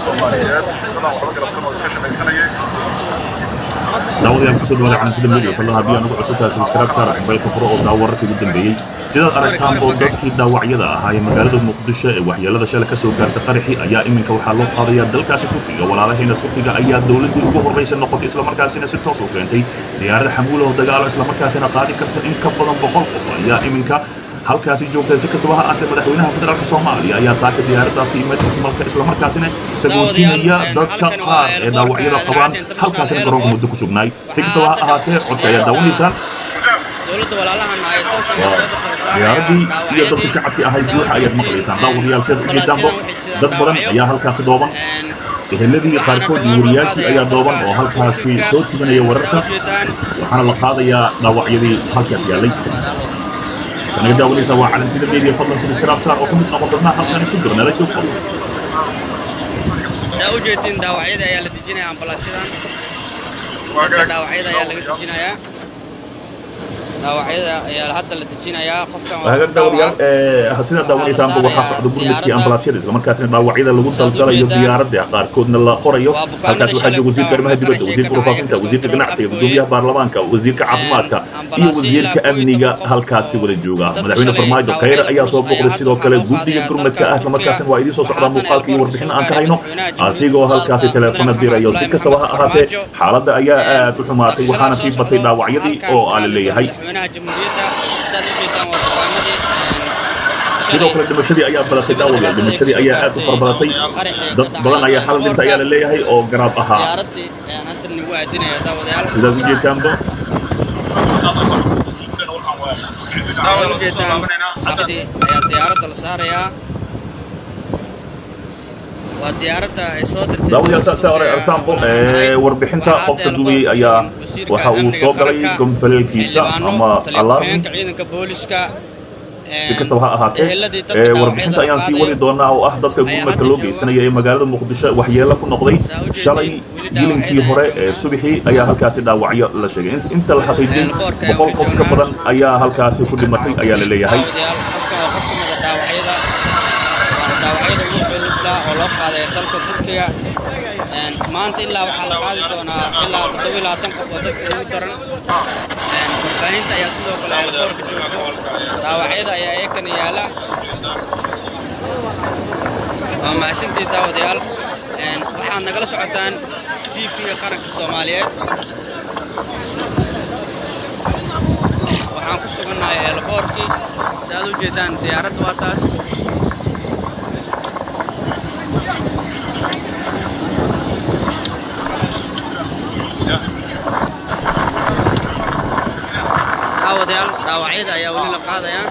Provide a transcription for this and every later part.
soomaaliyeed dadaan waxba galabsan oo iska shaqaysanayay daawadayaal kusoo dhawaada calanshada media fadlan haddii aan ugu cusubtahay subscribe saara cimbaylka furo oo daa wararkii ugu dambeeyey sidaad aragtaan oo dadkii dhaawacyada ahaa ee magaalada muqdisho ee waxyeelada shalay ka soo gaarta qaraxi ayaa iminka waxaa loo qaadayaa dalkaasi turkiga walaalaheena turkiga ayaa dowladdii ugu horraysa noqotay islamarkaasina si toos u keentay diyaarada xamuula oo dagaalo islamarkaasina qaadi karta in ka badan boqol qof ayaa iminka halkaasi joogtay si kastaba ha ahaatee madaxweynaha federaalka soomaaliya ayaa saaka diyaaradaasi imadkiisa islamarkaasina sagootinaya dadka qaar ee dhaawacyada qabaan halkaasina garoonka muddo ku sugnaay si kastaba ha ahaatee codka ayaa daawanaysaan diyaaradii iyo dadka shacabkii ahayd buuxa ayaad maqlaysaan daawadayaal sidaad ujeedaanbo dad badan ayaa halkaasi dooban eheladii qaarkood iyo wariyaashii ayaa dooban oo halkaasi soo tuganaya wararka waxaana la qaadayaa dhaawacyadii halkaas yaallay kanaga daawanaysa waa calansida media fadlan subscribe saar oo ka mid noqon doonaa halkani ku jirna la joog fadlan saa u jeedin dhaawacyada ayaa la dejinayaa ambalaasyadan dadka dhaawacyada ayaa laga dejinayaa dhaawacyada ayaa hadda la dejinayaa qofkan waa hagaag daawadayaal sidaa daawanaysaanba waxaa socda gurmadkii ambalaasyada islamarkaasina dhaawacyada lagu daldalayo diyaaradda qaarkoodna la qorayo halkaas waxaa jooga wasiirka arrimaha dibadda wasiirka warfaafinta wasiirka ganacsiga gudoomiyaha baarlamaanka wasiirka caafimaadka iyo wasiirka amniga halkaasi wada jooga madaxweyne farmaajo khayre ayaa soo booqday sidoo kale guddiga gurmadka ah islamarkaasina waa idiin soo socdaa muuqaalka iyo warbixin aan ka hayno asigoo halkaasi teleefona dirayo si kastaba ha ahaatee xaaladda ayaa aad u xumaatay waxaana sii batay dhaawacyadii oo aa la leeyahay sidoo kale dhimashadii ayaa badatay daawadayaal dhimashadii ayaa aad u farabadatay dad badan ayaa xal dhinta ayaa la leeyahay oo garaab ahaa sidaad u jeedtaanba ayaa diyaaradda la saarayaa waa diyaaradda ay soo dirtay daawadayaal saa saa hore artaanbo warbixinta qofka duubiyey ayaa waxa uu soo galay gomboleelkiisa ama alarmin ciidanka booliska si kastaba ha ahaatee warbixinta ayaan sii wadi doonaa oo ah dadka gurmadka loo geysanaya ee magaalada muqdisho waxyeelo ku noqday shalay gilinkii hore ee subaxii ayaa halkaasi dhaawacyo la sheegay inta la xaqiijiyey boqol qof ka badan ayaa halkaasi ku dhimatay ayaa la leeyahay oo loo qaaday dalka turkiga maanta ilaa waxaa la qaadi doonaa ilaa toddobiyo labaatan qof oo dadka ugu daran warbaahinta ayaa sidoo kale eelkoorka joogto dhaawacyada ayaa iyakana yaala waa mahadsantii daawadayaal waxaad nagala socotaan tv-ga qaranka soomaaliyeed waxaan ku sugannahay eelkoorkii si aad u jeedaan diyaaradda waa taas daawadayaal dhaawacyada ayaa weli la qaadayaa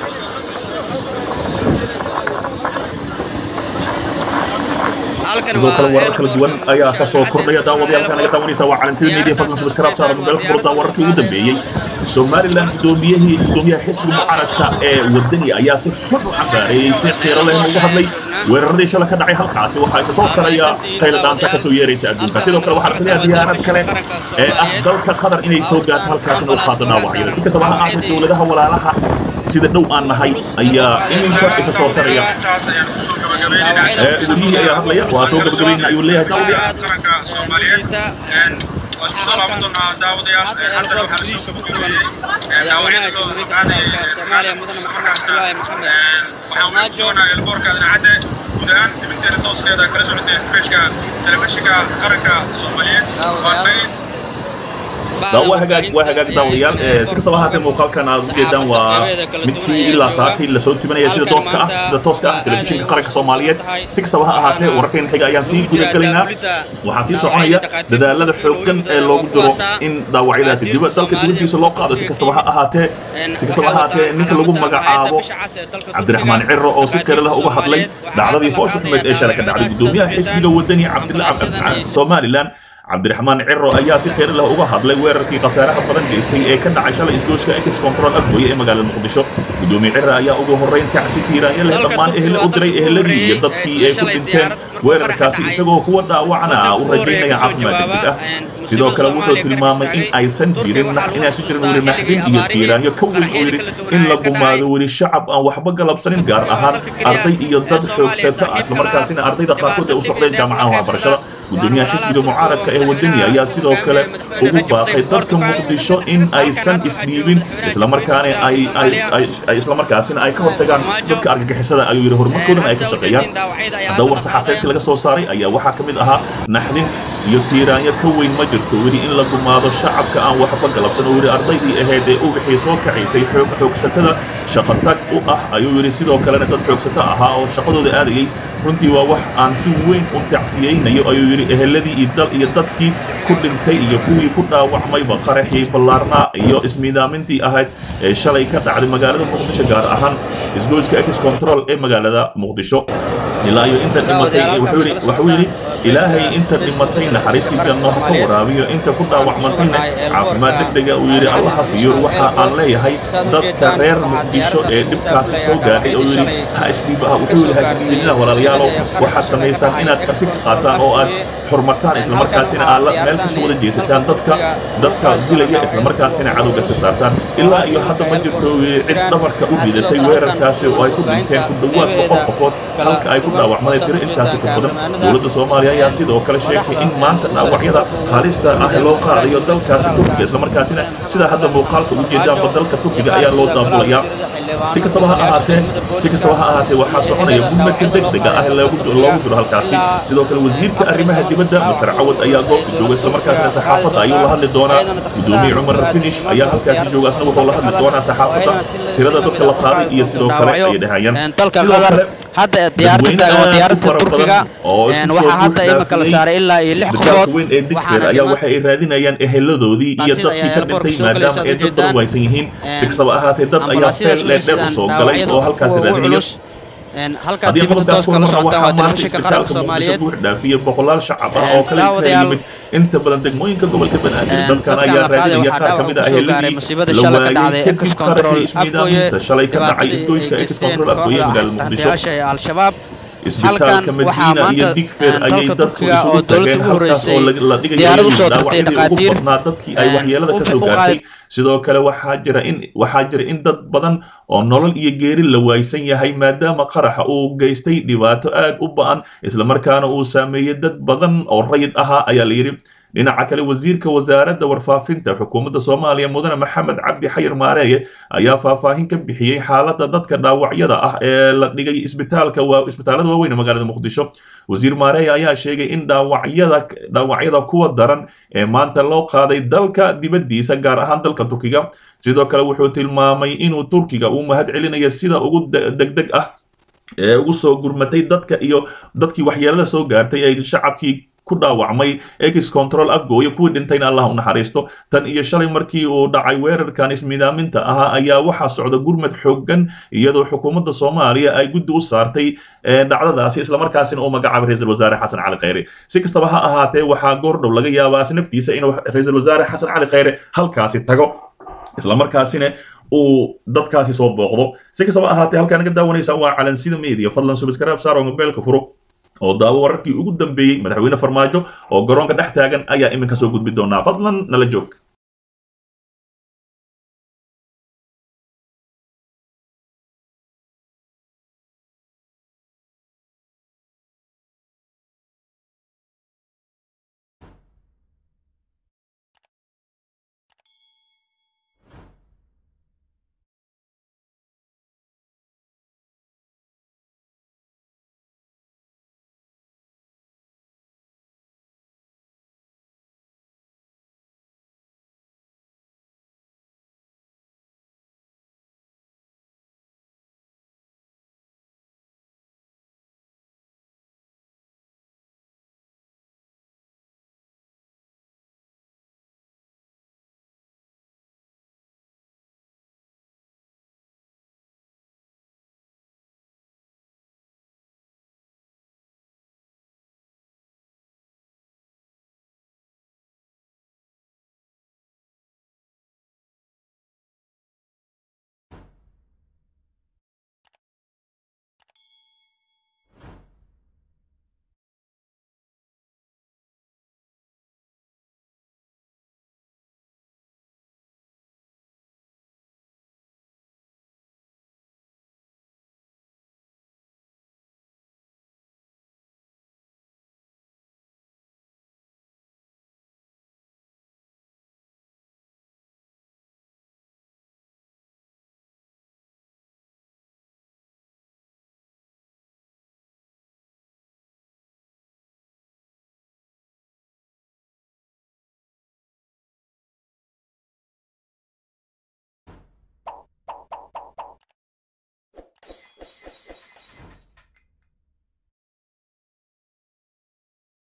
sidoo kale warar kala duwan ayaa ka soo kordhaya daawadayaalka naga daawanaysa waa calansida media fadlan subscribe saara mobaylka furtaa wararkii ugu dambeeyey somalilan gudoomiyihii gudoomiyaha xisbiga mucaaradka ee wadani ayaa si xun u cambaareeyey si qiiro lehna uga hadlay weeraradii shala ka dhacay halkaasi waxaa isa soo taraya tayladhaanta ka soo yeeraysa adduunka sidoo kale waxaa la filayaa diyaarad kale ee ah dalka qatar inay soo gaarto halkaasina u qaado dhaawacyada si kastaba ha ahaatee dowladaha walaalaha sida dhow aan nahay ayaa iminka isa soo taraya gudiyihii ayaa hadlaya waa soo gabagabayna ayuu leeyahay daawadayaal qaranka soomaaliyeed waa isku soo laaban doonaa daawadayaal hadda waxaa la soo gabagabeeyey madaxweynaha jamhuuriyadda federaalka soomaaliya mudane maxamed cabdulaahi maxamed waxaan weli joognaa elboorka adnacadde guud ahaan dibinteena tooskeeda kala socoteen feeshka telefishinka qaranka soomaaliyeed waa nagay waa hagaag waa hagaag daawadayaal si kastaba ahaatee muuqaalkan aad u jeedaan waa midkii ilaa saakii lasoo tibinaya sida tooska ah sida tooska ah telefishinka qaranka soomaaliyeed si kastaba ha ahaatee wararkeena xiga ayaan sii guda gelaynaa waxaa sii soconaya dadaalada xooggan ee loogu jiro in dhaawacyadaasi diba dalka dibaddiisa loo qaado si kastaba ha ahaatee si kastaba ha ahaatee ninka lagu magacaabo cabdiraxmaan ciro oo si kale leh uga hadlay dhacdadii foosha xumeed ee shalay ka dhacday gudoomiyaha xisbiga wadani cabdilla somalilan cabdiraxmaan ciro ayaa si kheyr leh uga hadlay weerarkii khasaaraha badan geystay ee ka dhacay shalay isgooska ex control afgooye ee magaalada muqdisho gudoomiye ciro ayaa ugu horreyn kacsi tiiraanya leh dhammaan ehle u diray ehladii iyo dadkii ay ku dhinteen weerarkaasi isagoo kuwa dhaawacna ah u rajaynaya caafimaad degdeg ah sidoo kale wuxuu tilmaamay in aysan jirin inaysan jirin weli naxdin iyo tiiraanyo ka weyn oo yidhi in la gumaado weli shacab aan waxba galabsanin gaar ahaan arday iyo dad xoogsato ah islamarkaasina ardayda qaarkood ay u socdeen jaamacadaha waxbarashada gudoomiyaha xisbiga mucaaradka ee wadani ayaa sidoo kale ugu baaqay dadka muqdisho in aysan isdhiibin islamarkaana ay ay islamarkaasina ay ka hortagaan dadka argagixisada ayuu yidhi horumarkoodan ay ka shaqeeyaan haddaba war saxaafeedka laga soo saaray ayaa waxaa ka mid ahaa naxdin iyo tiiraanyo ka weyn ma jirto weli in la gumaado shacabka aan waxba galabsan oo yidhi ardaydii ahayd ee ubaxii soo kacaysay xoogsatada shaqatag u ah ayuu yidhi sidoo kalena dad xoogsato ahaa oo shaqadooda aadayay runtii waa wax aan si weyn u tacsiyeynayo ayuu yidhi eheladii iyo dal iyo dadkii ku dhintay iyo kuwii ku dhaawacmayba qaraxii ballaarnaa iyo ismiidaamintii ahayd ee shalay ka dhacday magaalada muqdisho gaar ahaan isgoyska ex control ee magaalada muqdisho ilaa iyo inta dhimatay wuxuu yidhi ilaahay inta dhimatay naxariistii janno ha ka waraabiyo inta ku dhaawacmantayna caafimaad degdega uu yidhi allaha siiyo waxa aan leeyahay dadka reer muqdisho ee dhibkaasi soo gaadhay oo yidhi ha isdhiib wuxuu yidhi ha isdhiibinina walaalayaalow waxaad samaysaan inaad ka fix qaataan oo aad xurmataan islamarkaasina aad meel kasoo wada jeesataan dadka dadka dilaya islamarkaasina cadowga iska saartaan ilaa iyo hadda ma jirto cid dhabarka u dhidatay weerarkaasi oo ay ku dhinteen ku dhowaad boqol qofood halka ay ku dhaawacmaday tiro intaasi ka badan dowladda soomaaliya ayaa sidoo kale sheegtay in maanta dhaawacyada halista ah loo qaadayo dalkaasi turkiga islamarkaasina sida hadda muuqaalka u jeedaanba dalka turkiga ayaa loo daabulayaa si kastaba ha ahaatee si kastaba ha ahaatee waxaa soconaya gurmadka degdega ah loogu jiro halkaasi sidoo kale wasiirka arrimaha dibadda master cawad ayaa goobta jooga islamarkaasina saxaafadda ayuu la hadli doonaa gudoomiye cumar finish ayaa halkaasi jooga asna wuxuu la hadli doonaa saxaafadda tirada dadka la qaaday iyo sidoo kale ayay dhahayaan sidoo kale hadda diyaaradda waa diyaaradda turkiga waxaa hadda imika la saaray ilaa iyo lix qofood weyn ee digfeer ayaa waxa ay raadinayaan eheladoodii iyo dadkii ka dhintay maadaama ay dad badan waysan yihiin si kastaba ahaatee dad ayaa feel dheerdheer u soo galay oo halkaasi raadinaya haddii qodobkaas ku marna waxaa maanta isbitaalka muqdisho buux dhaafiyey boqolaal shacab ah oo kale ka yimid inta badan degmooyinka gobolka banaadir dalkan ayaa raadinaya qaar ka mid ah eheladii la waayey kadib qaraxii ismiidaaminta shalay ka dhacay isgoyska ex control afgooye magaalada muqdisho isbitaalka madiina iyo digfeer ayay dadku isugu tageen halkaas oo la dhigayay dhaawacyadii ugu badnaa dadkii ay waxyeelada ka soo gaartay sidoo kale waxaa jira in waxaa jira in dad badan oo nolol iyo geeri la waaysan yahay maadaama qaraxa uu geystay dhibaato aad u ba'an islamarkaana uu saameeyey dad badan oo rayid ahaa ayaa la yidhi dhinaca kale wasiirka wasaaradda warfaafinta xukuumadda soomaaliya mudane maxamed cabdi xayir maareeye ayaa faahfaahin ka bixiyey xaaladda dadka dhaawacyada ah ee la dhigay isbitaalka isbitaalada waaweyn ee magaalada muqdisho wasiir maareeye ayaa sheegay in dhaawacyada dhaawacyada kuwa daran ee maanta loo qaaday dalka dibaddiisa gaar ahaan dalka turkiga sidoo kale wuxuu tilmaamay inuu turkiga uu mahad celinayo sida ugu degdeg ah ee ugu soo gurmatay dadka iyo dadkii waxyeelada soo gaartay ay shacabkii ku dhaawacmay ex control afgooye kuwii dhintayna allah u naxariisto tan iyo shalay markii uu dhacay weerarkan ismiidaaminta ahaa ayaa waxaa socda gurmad xooggan iyadoo xukuumadda soomaaliya ay guddi u saartay dhacdadaasi islamarkaasina uu magacaabay ra-iisul wasaare xasan cali khayre si kastaba ha ahaatee waxaa goordhow laga yaabaa naftiisa inuu ra-iisul wasaare xasan cali khayre halkaasi tago islamarkaasina uu dadkaasi soo booqdo si kastaba ahaatee halkaa naga daawanaysa waa calansida media fadlan subscribe saar oo mobiilka furo oo daawo wararkii ugu dambeeyey madaxweyne farmaajo oo garoonka dhex taagan ayaa iminka soo gudbi doonaa fadlan nala joog